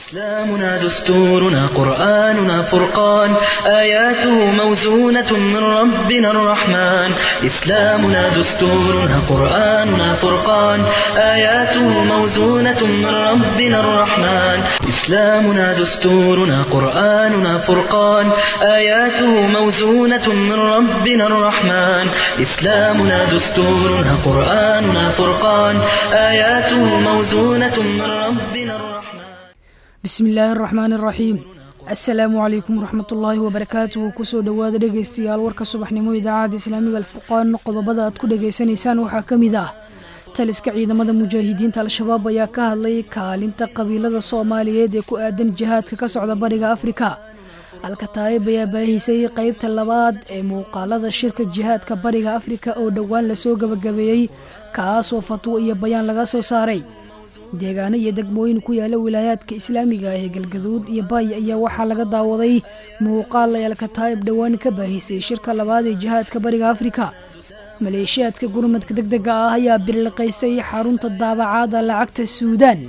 إسلامنا دستورنا قرآننا فرقان آياته موزونة من ربنا الرحمن إسلامنا دستورنا قرآننا فرقان آياته موزونة من ربنا الرحمن إسلامنا دستورنا قرآننا فرقان آياته موزونة من ربنا الرحمن إسلامنا دستورنا قرآننا فرقان آياته موزونة من ربنا الرحمن bismi illaahi araxmaan iraxiim assalaamu calaykum waraxmatullaahi wabarakaatuhu kusoo dhowaada dhegaystayaal warka subaxnimo idaacadda islaamiga alfurqaan qodobada aad ku dhagaysanaysaan waxaa ka mid ah taliska ciidamada mujaahidiinta al-shabaab ayaa ka hadlay kaalinta qabiilada soomaaliyeed ee ku aadan jihaadka ka socda bariga afrika alkataayib ayaa baahisay qeybta labaad ee muuqaalada shirka jihaadka bariga afrika oo dhowaan lasoo gabagabeeyey kaasoo fatwo iyo bayaan laga soo saaray deegaano iyo degmooyin ku yaala wilaayaadka islaamiga ah ee galgaduud iyo baay ayaa waxaa laga daawaday muuqaal ay alkataayib dhowaan ka baahisay shirka labaad ee jihaadka bariga afrika maleeshiyaadka gurmadka deg dega ah ayaa birliqaysay xarunta daabacaada lacagta suudaan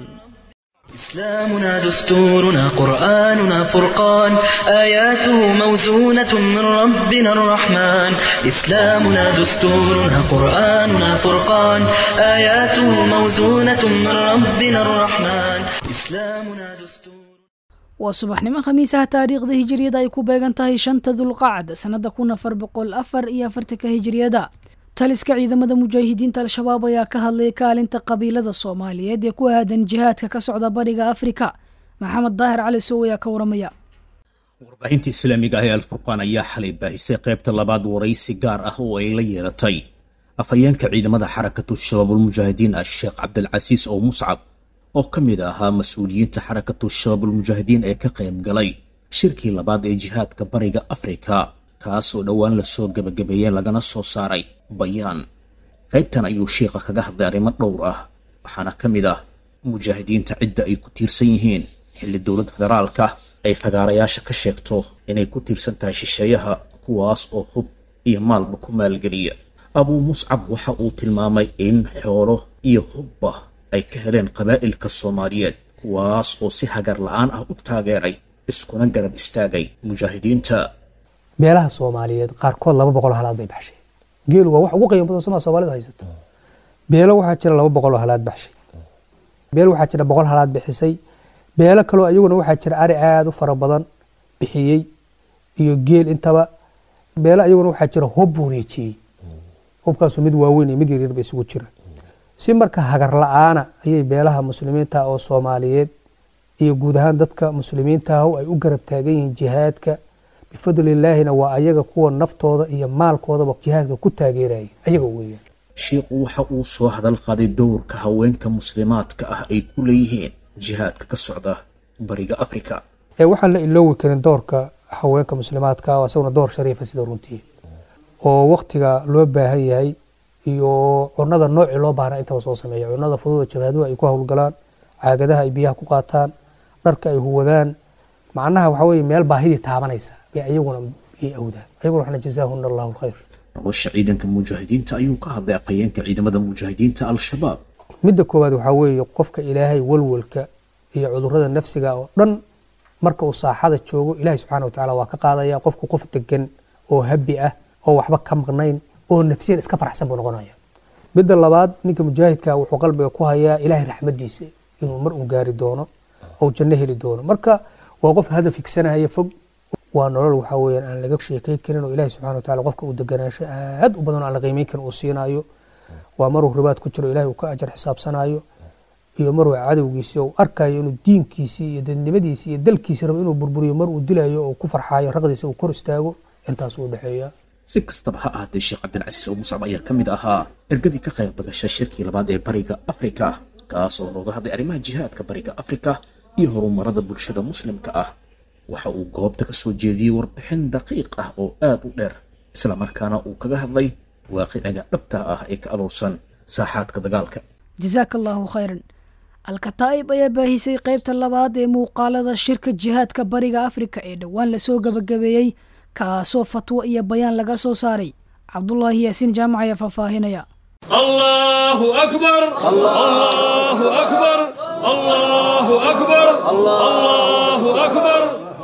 إسلامنا دستورنا قرآننا فرقان آياته موزونة من ربنا الرحمن إسلامنا دستورنا قرآننا فرقان آياته موزونة من ربنا الرحمن إسلامنا دستور waa subaxnimo khamiisaha taariikhda hijiriyada ay ku beegan tahay shanta dulqacda sannada kun afar boqol afar iyo afartanka hijiriyada taliska ciidamada mujaahidiinta al-shabaab ayaa ka hadlay kaalinta qabiilada soomaaliyeed ee ku aadan jihaadka ka socda bariga afrika maxamed daahir cali sow ayaa ka waramaya warbaahinta islaamiga ah ee alfurqaan ayaa xalay baahisay qaybta labaad waraysi gaar ah oo ay la yeelatay afhayeenka ciidamada xarakatu shabaabulmujaahidiin ah sheekh cabdilcasiis oo muscab oo ka mid ahaa mas-uuliyiinta xarakatu shabaabulmujaahidiin ee ka qayb galay shirkii labaad ee jihaadka bariga afrika kaas oo dhowaan lasoo gebagabeeyey lagana soo saaray bayaan qaybtan ayuu sheikha kaga hadlay arrimo dhowr ah waxaana ka mid ah mujaahidiinta cidda ay ku tiirsan yihiin xilli dowladda federaalka ay fagaarayaasha ka sheegto inay ku tiirsan tahay shisheeyaha kuwaas oo hub iyo maalba ku maalgeliya abuu muscab waxa uu tilmaamay in xoolo iyo hubba ay ka heleen qabaa'ilka soomaaliyeed kuwaas oo si hagar la-aan ah u taageeray iskuna garab istaagay mujaahidiinta beelaha soomaaliyeed qaarkood laba boqol halaad bay baxshay geelu waa wax ugu qiimo badan somaa soomalidu haysato beelo waxaa jira laba boqol oo halaad baxshay beel waxaa jira boqol halaad bixisay beelo kaloo iyaguna waxaa jira ari aada u fara badan bixiyey iyo geel intaba beelo iyaguna waxaa jira hub wareejiyey hubkaasu mid waaweyn iyo mid yaryar ba isugu jira si marka hagar la-aana ayay beelaha muslimiinta oo soomaaliyeed iyo guud ahaan dadka muslimiintaah ay u garab taagan yihiin jihaadka bifadlilaahina waa ayaga kuwa naftooda iyo maalkoodaba jihaadka ku taageeraya ayaga weeyaan sheikhu waxa uu soo hadal qaaday dowrka haweenka muslimaadka ah ay ku leeyihiin jihaadka ka socda bariga afrika ee waxaan la iloowi karin doorka haweenka muslimaadka ah isaguna door shariifa sida runtii oo waktiga loo baahan yahay iyo cunada noocii loo baahna intaba soo sameeya cunada fududa jabhaduhu ay ku howlgalaan caagadaha ay biyaha ku qaataan dharka ay huwadaan macnaha waxa weye meel baahidii taabanaysa bay ayaguna ay awdaan ayaguna waxna jazaahuna allahu alkhayr nolosha ciidanka mujaahidiinta ayuu ka hadlay afhayeenka ciidamada mujaahidiinta al-shabaab midda koowaad waxaa weeye qofka ilaahay walwalka iyo cudurada nafsiga oo dhan marka uu saaxada joogo ilaahay subxaana wa tacala waa ka qaadaya qofku qof degan oo habi ah oo waxba ka maqnayn oo nafsiyan iska faraxsan buu noqonaya midda labaad ninka mujaahidka wuxuu qalbiga ku hayaa ilaahay raxmadiisa inuu mar uu gaari doono oo janno heli doono marka waa qof hadaf higsanaya fog waa nolol waxaa weyaan aan laga sheekay karin oo ilahi subxana wa tacala qofka uu deganaansho aad u badan oo aan la qiimeyn karin uu siinayo waa maruu ribaad ku jiro ilahi uu ka ajar xisaabsanayo iyo maruu cadowgiisi uu arkayo inuu diinkiisii iyo dadnimadiisi iyo dalkiisi rabo inuu burburiyo mar uu dilayo oo ku farxaayo raqdiisa uu kor istaago intaas uu dhexeeya si kastaba ha ahaatee sheekh cabdilcasiis oo muscab ayaa ka mid ahaa ergadii ka qayb bagashay shirkii labaad ee bariga afrika kaas oo looga hadlay arrimaha jihaadka bariga afrika iyo horumarada bulshada muslimka ah waxa uu goobta ka soo jeediyey warbixin daqiiq ah oo aad u dheer islamarkaana uu kaga hadlay waaqiciga dhabta ah ee ka aroorsan saaxaadka dagaalka jasaaka allaahu khayran alkataa'ib ayaa baahisay qaybta labaad ee muuqaalada shirka jihaadka bariga afrika ee dhowaan lasoo gabagabeeyey kaasoo fatwo iyo bayaan laga soo saaray cabdulaahi yaasiin jaamac ayaa faahfaahinaya الله أكبر الله أكبر الله أكبر الله أكبر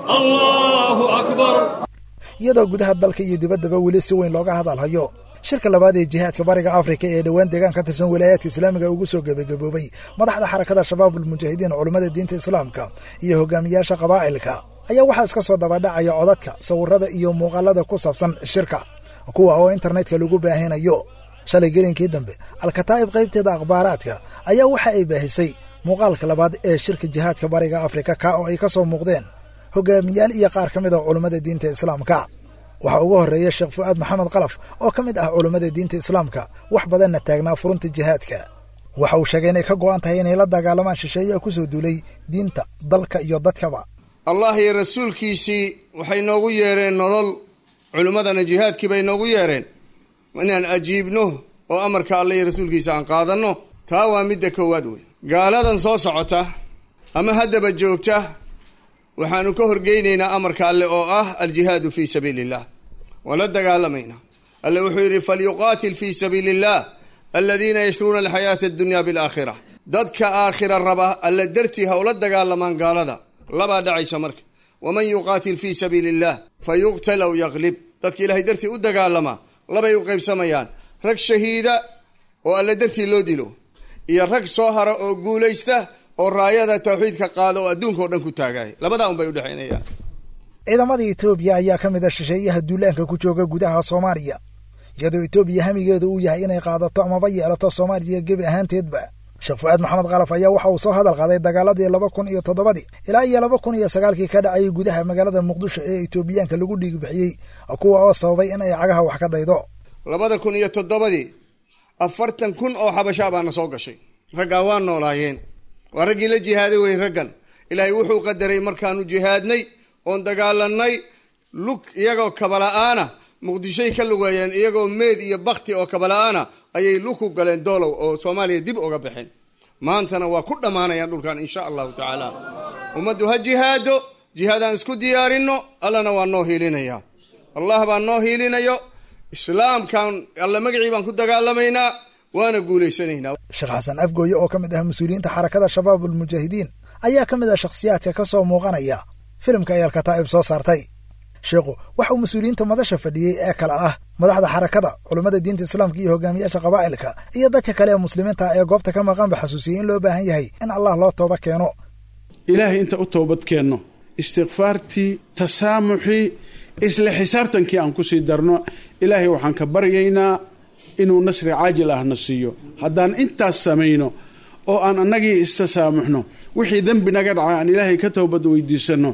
الله أكبر iyadoo gudaha dalka iyo dibaddaba weli si weyn looga hadalhayo shirka labaad ee jihaadka bariga afrika ee dhowaan deegaan ka tirsan wilaayaadka islaamiga ugu soo gebagaboobay madaxda xarakada shabaabulmujaahidiin culummada diinta islaamka iyo hogaamiyaasha qabaa'ilka ayaa waxaa iska soo dabadhacaya codadka sawirada iyo muuqaalada ku saabsan shirka kuwa oo internetka lagu baahinayo shalay gelinkii dambe alkataa'ib qaybteeda akhbaaraadka ayaa waxa ay baahisay muuqaalka labaad ee shirka jihaadka bariga afrika ka oo ay ka soo muuqdeen hogaamiyaal iyo qaar ka mid a culummada diinta islaamka waxaa ugu horreeya sheekh fu'aad maxamed kalaf oo ka mid ah culummada diinta islaamka wax badanna taagnaa furunta jihaadka waxa uu sheegay inay ka go'an tahay inay la dagaalamaan shisheeyaha ku soo duulay diinta dalka iyo dadkaba allah iyo rasuulkiisii waxay noogu yeereen nolol culimmadana jihaadkii bay noogu yeereen inaan ajiibno oo amarka alle iyo rasuulkiisa aan qaadanno taa waa midda koowaad wey gaaladan soo socota ama haddaba joogta waxaanu ka horgeynaynaa amarka alle oo ah aljihaadu fii sabiili illah waan la dagaalamaynaa alle wuxuu yidhi falyuqaatil fii sabiili illah aladiina yashruuna alxayaata addunya bilaakhira dadka aakhira raba alle dartii ha ula dagaalamaan gaalada labaa dhacaysa marka waman yuqaatil fii sabiili illah fa yuqtal aw yaqlib dadka ilaahay dartii u dagaalamaa labay u qaybsamayaan rag shahiida oo alle dartii loo dilo iyo rag soo hara oo guulaysta oo raayada tawxiidka qaada oo adduunka oo dhan ku taagaya labadaa un bay udhexaynayaan ciidamada etoobiya ayaa ka mid a shisheeyaha duulaanka ku jooga gudaha soomaaliya iyadoo etoobiya hamigeedu uu yahay inay qaadato amaba yeelato soomaaliya gebi ahaanteedba sheekh fu'aad maxamed kalaf ayaa waxa uu soo hadal qaaday dagaaladii laba kun iyo toddobadii ilaa iyo laba kun iyo sagaalkii ka dhacayay gudaha magaalada muqdisho ee etoobiyaanka lagu dhiig bixiyey kuwa oo sababay in ay cagaha wax ka daydo labada kun iyo toddobadii afartan kun oo xabashaa baana soo gashay raggaa waa noolaayeen waa raggii la jihaaday wey raggan ilaahay wuxuu qadaray markaanu jihaadnay oon dagaalanay lug iyagoo kabala'aana muqdishoy ka lugeeyeen iyagoo meed iyo bakti oo kabala'aana ayay lug ku galeen doolow oo soomaaliya dib uga baxeen maantana waa ku dhammaanayaan dhulkan insha allahu tacaala ummaddu ha jihaado jihaadaan isku diyaarinno allana waa noo hiilinaya allah baa noo hiilinayo islaamkan alla magacii baan ku dagaalamaynaa waana guulaysanaynaa sheekh xasan afgooye oo ka mid ah mas-uuliyiinta xarakada shabaabulmujaahidiin ayaa ka mid ah shakhsiyaadka ka soo muuqanaya filimka ay alkataa'ib soo saartay sheekhu waxa uu mas-uuliyiinta madasha fadhiyey ee kale ah madaxda xarakada culummada diinta islaamka iyo hogaamiyaasha qabaa'ilka iyo dadka kale ee muslimiinta ee goobta ka maqanba xasuusiyey in loo baahan yahay in allah loo tooba keeno ilaahay inta u toobad keenno istikfaartii tasaamuxii isla xisaabtankii aan ku sii darno ilaahay waxaan ka baryaynaa inuu nasri caajil ahna siiyo haddaan intaas samayno oo aan annagii istasaamuxno wixii dembi naga dhacay aan ilaahay ka toobad weydiisanno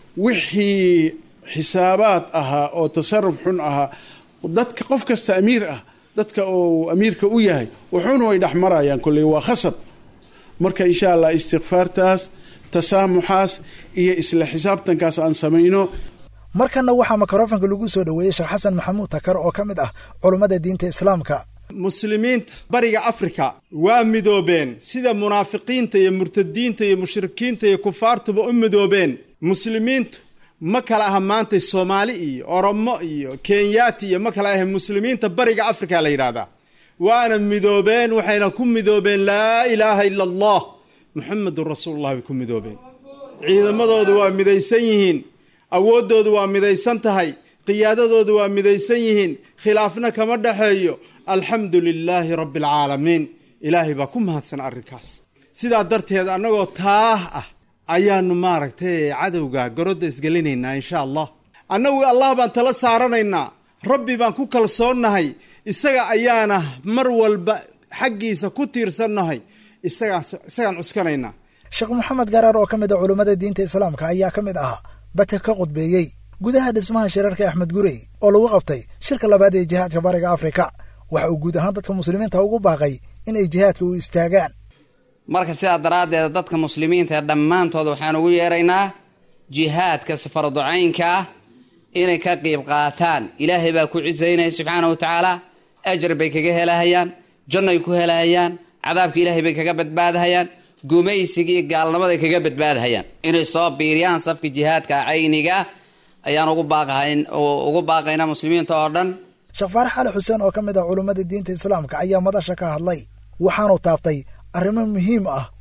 wixii xisaabaad ahaa oo tasaruf xun ahaa dadka qof kasta amiir ah dadka uu amiirka u yahay wuxuuna way dhex marayaan kolley waa khasab marka insha allah istikfaartaas tasaamuxaas iyo isla xisaabtankaas aan samayno markanna waxaa mikrofanka lagu soo dhoweeyey sheekh xasan maxamuud takar oo ka mid ah culummada diinta islaamka muslimiinta bariga afrika waa midoobeen sida munaafiqiinta iyo murtadiinta iyo mushrikiinta iyo kufaartuba u midoobeen muslimiintu ma kala aha maanta soomaali iyo oromo iyo kenyaati iyo ma kala ahe muslimiinta bariga afrika la yidhahdaa waana midoobeen waxayna ku midoobeen laa ilaaha ila allah muxamedun rasuulullah bay ku midoobeen ciidamadoodu waa midaysan yihiin awooddoodu waa midaysan tahay qiyaadadoodu waa midaysan yihiin khilaafna kama dhexeeyo alxamdu lilaahi rabbi alcaalamiin ilaahay baa ku mahadsan arrinkaas sidaa darteed annagoo taah ah ayaanu maaragtay cadowga garodda isgelinaynaa insha allah annagu allah baan tala saaranaynaa rabbi baan ku kalsoonnahay isaga ayaana mar walba xaggiisa ku tiirsannahay isagaan cuskanaynaa sheekh maxamed garaar oo ka mid a culummada diinta islaamka ayaa ka mid ahaa dadka ka qudbeeyey gudaha dhismaha shirarka axmed gurey oo lagu qabtay shirka labaad ee jihaadka bariga afrika waxa uu guud ahaan dadka muslimiinta ugu baaqay in ay jihaadka u istaagaan marka sidaa daraaddeed dadka muslimiinta ee dhammaantood waxaan ugu yeeraynaa jihaadka safarducaynka ah inay ka qiib qaataan ilaahay baa ku cisaynaya subxaana wa tacaala ajar bay kaga helahayaan jannay ku helahayaan cadaabka ilaahay bay kaga badbaadahayaan gumaysigii gaalnimaday kaga badbaadahayaan inay soo biiriyaan safka jihaadka cayniga ayaan ugu baaqahayn ugu baaqaynaa muslimiinta oo dhan sheekh faarax ali xuseen oo ka mid ah culummada diinta islaamka ayaa madasha ka hadlay waxaanu taabtay arrimo muhiim ah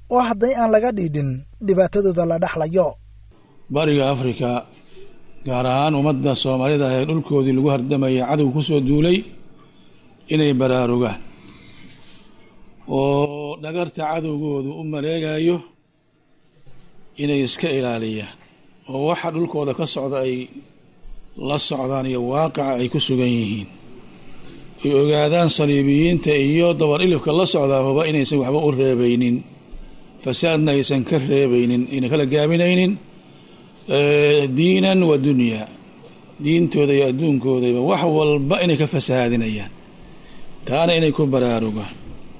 oo hadday aan laga dhiidhin dhibaatadooda la dhexlayo bariga afrika gaar ahaan ummadda soomaalida ee dhulkoodii lagu hardamaya cadow ku soo duulay inay baraarugaan oo dhagarta cadowgoodu u maleegayo inay iska ilaaliyaan oo waxa dhulkooda ka socda ay la socdaan iyo waaqaca ay ku sugan yihiin ay ogaadaan saliibiyiinta iyo dabar ilifka la socdaahuba inaysan waxba u reebaynin fasaadna aysan ka reebaynin ayna kala gaabinaynin diinan wa dunyaa diintooda iyo adduunkoodaba wax walba inay ka fasahaadinayaan taana inay ku baraarugaan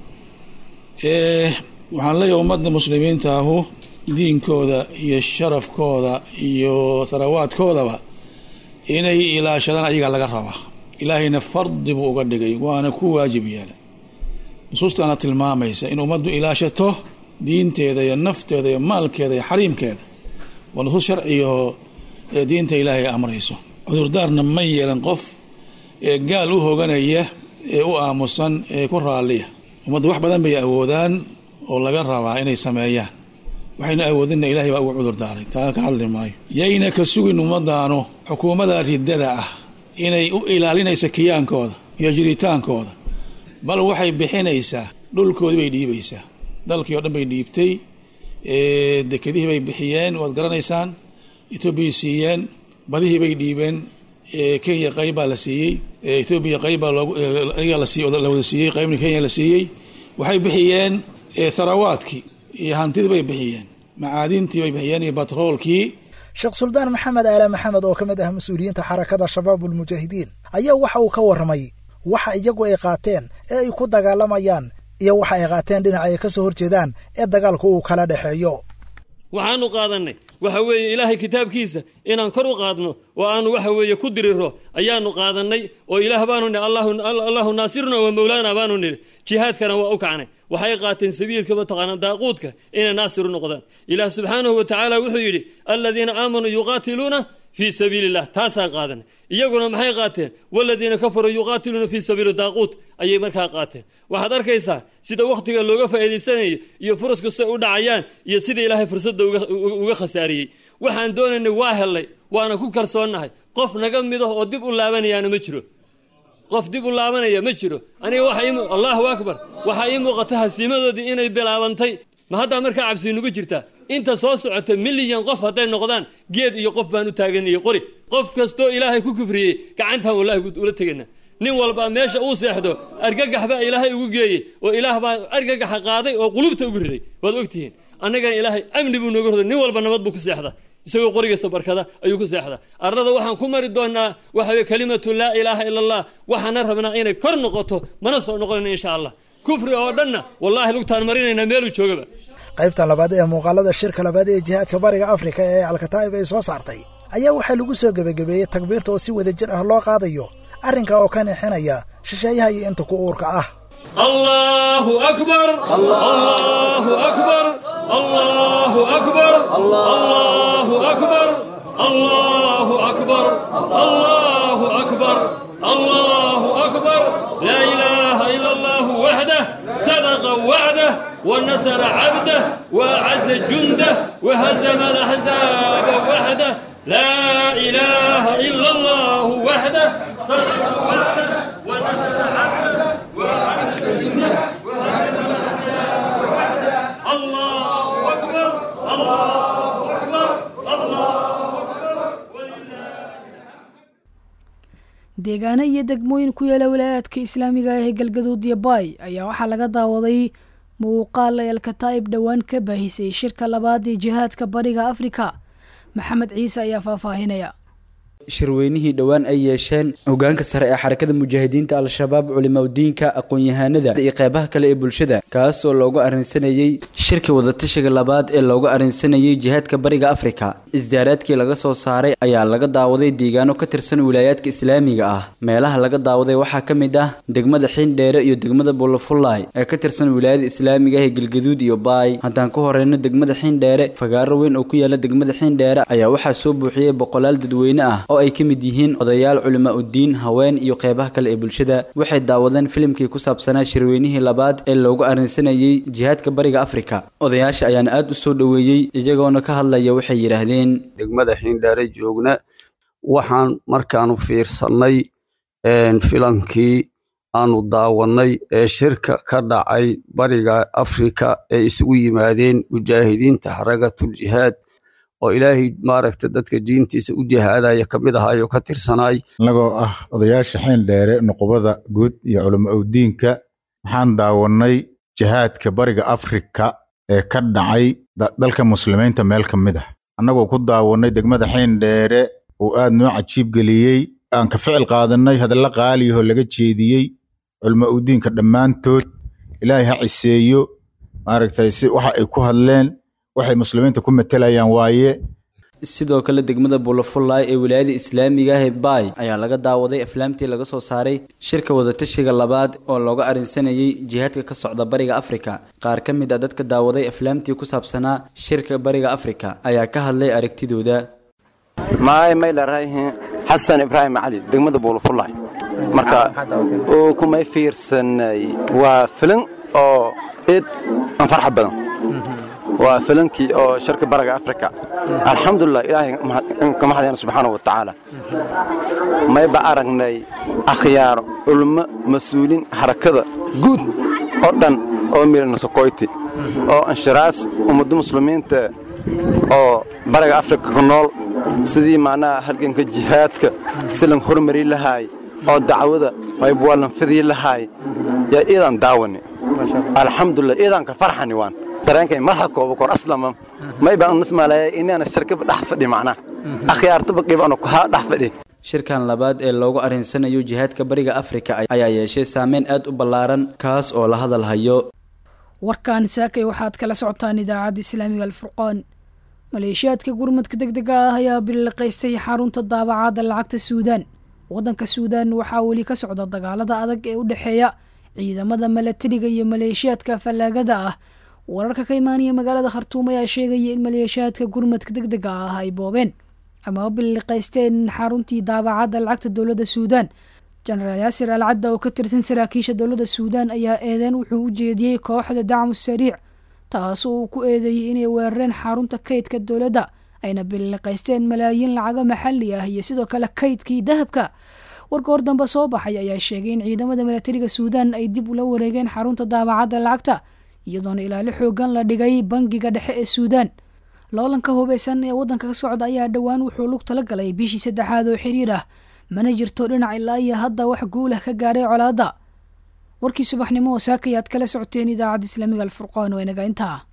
waxaan leeyahay ummadda muslimiinta ahu diinkooda iyo sharafkooda iyo tharawaadkoodaba inay ilaashadaan ayagaa laga rabaa ilaahayna fardi buu uga dhigay waana ku waajib yeelay nusuustaana tilmaamaysa in ummaddu ilaashato diinteeda iyo nafteeda iyo maalkeeda iyo xariimkeeda waa nusuus sharcigaoo diinta ilaahay amrayso cudurdaarna ma yeelan qof ee gaal u hoganaya ee u aamusan ee ku raalliya ummaddu wax badan bay awoodaan oo laga rabaa inay sameeyaan waxayna awoodinna ilahay baa ugu cudurdaaray taa ka hadli maayo yayna ka sugin ummadaanu xukuumadda riddada ah inay u ilaalinaysa kiyaankooda iyo jiritaankooda bal waxay bixinaysaa dhulkoodii bay dhiibaysaa dalkii oo dhan bay dhiibtay dekedihii bay bixiyeen waad garanaysaan etoobiyay siiyeen badihii bay dhiibeen kenya qayb baa la siiyey etoobiya qayb baa la wada siiyey qaybna kenya la siiyey waxay bixiyeen tharawaadkii iyo hantidii bay bixiyeen macaadintii bay bixiyeen iyo batroolkii sheekh suldaan maxamed aala maxamed oo ka mid ah mas-uuliyiinta xarakada shabaab ulmujaahidiin ayaa waxa uu ka warramay waxa iyagu ay qaateen ee ay ku dagaalamayaan iyo waxa ay qaateen dhinaca ay ka soo horjeedaan ee dagaalku uu kala dhexeeyo waxaanu qaadannay waxa weeye ilaahay kitaabkiisa inaan kor u qaadno oo aanu waxa weeye ku diriro ayaanu qaadannay oo ilaah baanu nihi allahu naasiruna wa mawlaana baanu nidhi jihaadkana waa u kacnay waxay qaateen sabiilka mataqaana daaquudka inay naasir u noqdaan ilaah subxaanahu wa tacaala wuxuu yidhi aladiina aamanuu yuqaatiluuna fii sabiili illah taasaa qaadanay iyaguna maxay qaateen waladiina kafaruu yuqaatiluuna fii sabiili daaquut ayay markaa qaateen waxaad arkaysaa sida wakhtiga looga faa'iidaysanayo iyo furaska siday u dhacayaan iyo sida ilaahay fursadda uga khasaariyey waxaan doonaynay waa hellay waana ku kalsoonnahay qof naga mido oo dib u laabanayaana ma jiro qof dib u laabanaya ma jiro aniga allahu akbar waxaa ii muuqata hasiimadoodii inay bilaabantay ma haddaa markaa cabsi nugu jirtaa inta soo socota milyan qof hadday noqdaan geed iyo qof baan u taaganayay qori qof kastoo ilaahay ku kufriyey gacantaan wallahi ula tegana nin walbaa meesha uu seexdo argagax baa ilaahay ugu geeyey oo ilaah baa argagaxa qaaday oo qulubta ugu riday waad ogtihiin annagana ilaahay amni buu nooga roday nin walba nabad buu ku seexda isagoo qorigiisa barkada ayuu ku seexdaa arlada waxaan ku mari doonaa waxa weye kalimatu laa ilaaha ila allah waxaana rabnaa inay kor noqoto mana soo noqonayna insha allah kufri oo dhanna wallahi lugtaan marinaynaa meeluu joogaba qaybtan labaad ee muuqaalada shirka labaad ee jihaadka bariga afrika ee alkataa'ib ay soo saartay ayaa waxaa lagu soo gebagabeeyey takbiirta oo si wada jir ah loo qaadayo arrinka oo ka nixinaya shisheeyaha iyo inta ku uurka ah allahu akbar allahu akbar allahu akbar allahu akbar allahu akbar allahu akbar allahu akbar laa ilaaha ila allah waxdah sadaqa wacdah ونصر عبده وأعز جنده وهزم الأحزاب وحده لا إله إلا الله وحده صدق وعده ونصر عبده وأعز جنده وهزم الأحزاب وحده الله أكبر الله أكبر الله deegaano iyo degmooyin ku yaala walaayaadka islaamiga ah ee galgaduud iyo baay ayaa waxaa laga daawaday muuqaal ay alkataa'ib dhowaan ka baahisay shirka labaad ee jihaadka bariga afrika maxamed ciise ayaa faahfaahinaya shirweynihii dhowaan ay yeesheen hogaanka sare ee xarakada mujaahidiinta al-shabaab culimaudiinka aqoon-yahanada iyo qeybaha kale ee bulshada kaas oo loogu arrinsanayey shirka wadatashiga labaad ee loogu arrinsanayey jihaadka bariga afrika isdaaraadkii laga soo saaray ayaa laga daawaday deegaano ka tirsan wilaayaadka islaamiga ah meelaha laga daawaday waxaa ka mid ah degmada xiindheere iyo degmada buulafullaay ee ka tirsan wilaayada islaamiga ah ee galgaduud iyo baay haddaan ku horeyno degmada xiindheere fagaaro weyn oo ku yaala degmada xiindheere ayaa waxaa soo buuxiyey boqolaal dadweyne ah oo ay ka mid yihiin odayaal culimo uddiin haween iyo qeybaha kale ee bulshada waxay daawadeen filimkii ku saabsanaa shirweynihii labaad ee loogu arrinsanayey jihaadka bariga afrika odayaasha ayaana aad u soo dhoweeyey iyagoona ka hadlaya waxay yidhaahdeen degmada xiindheere joogna waxaan markaanu fiirsannay filankii aanu daawannay ee shirka ka dhacay bariga afrika ee isugu yimaadeen mujaahidiinta xarakatul jihaad oo ilaahay maaragta dadka diintiisa u jihaadaya ka mid ahaayo ka tirsanaay annagoo ah odayaasha xiin dheere nuqubada guud iyo culamo owdiinka waxaan daawannay jihaadka bariga afrika ee ka dhacay dalka muslimiinta meel ka mid ah annagoo ku daawannay degmada xiin dheere uu aad noo cajiib geliyey aan ka ficil qaadannay hadalla qaaliyahoo laga jeediyey culmo owdiinka dhammaantood ilaahay ha ciseeyo maaragtay si waxa ay ku hadleen waxay muslimiinta ku matelayaan waaye sidoo kale degmada buulafullaay ee wilaayada islaamiga ah ee baay ayaa laga daawaday aflaamtii laga soo saaray shirka wadatashiga labaad oo looga arrinsanayey jihaadka ka socda bariga afrika qaar ka mid a dadka daawaday aflaamtii ku saabsanaa shirka bariga afrika ayaa ka hadlay aragtidooda maay maylarayhin xasan ibraahim cali degmada buulafullaay marka uu kumay fiirsanay waa filin oo id aan farxa badan waa filinkii oo shirka baraga afrika alxamdulilah ilaahay ka mahadayna subxaanahu wa tacaala mayba aragnay akhyaaro culmo mas-uuliin xarakada guud oo dhan oo mirana sokoyti oo anshiraas ummadda muslimiinta oo baraga afrika ku nool sidii macnaha halganka jihaadka si lan hormari lahaay oo dacwada mayba waa lan fidii lahaay yaa iidaan daawani alxamdulilah iidaan ka farxani waan dareenkay madaxa kooba kor aslama may baan nismaalaya inaana shirkaba dhex fadhi macnaha akhyaartaba qiibano kuhaa dhex fadhi shirkan labaad ee loogu arrinsanayo jihaadka bariga afrika ayaa yeeshay saameyn aad u ballaaran kaas oo la hadal hayo warkan saakay waxaad kala socotaan idaacadda islaamiga alfurqaan maleeshiyaadka gurmadka deg dega ah ayaa biliqaystay xarunta daabacadda lacagta suudaan waddanka suudaan waxaa weli ka socda dagaalada adag ee u dhexeeya ciidamada milatariga iyo maleeshiyaadka fallaagada ah wararka ka imaanaya magaalada khartuum ayaa sheegaya in maleeshiyaadka gurmadka deg dega ah ay boobeen ama biliqaysteen xaruntii daabacadda lacagta dowladda suudaan jenaraal yaasir al cadda oo ka tirsan saraakiisha dowladda suudaan ayaa eedeen wuxuu u jeediyey kooxda dacmu sariic taas oo uu ku eedeeyey inay weerareen xarunta kaydka dowladda ayna biliqaysteen malaayiin lacago maxalli ah iyo sidoo kale kaydkii dahabka warka hor dambe soo baxay ayaa sheegay in ciidamada milatariga suudaan ay dib ula wareegeen xarunta daabacadda lacagta iyadoona ilaali xoogan la dhigay bangiga dhexe ee suudaan loolanka hubeysan ee waddanka ka socda ayaa dhowaan wuxuu lug tala galay bishii saddexaad oo xiriir ah mana jirto dhinac ilaa iyo hadda wax guulah ka gaaray colaadda warkii subaxnimo oo saakayaad kala socoteen idaacadda islaamiga alfurqaan waa inaga intaa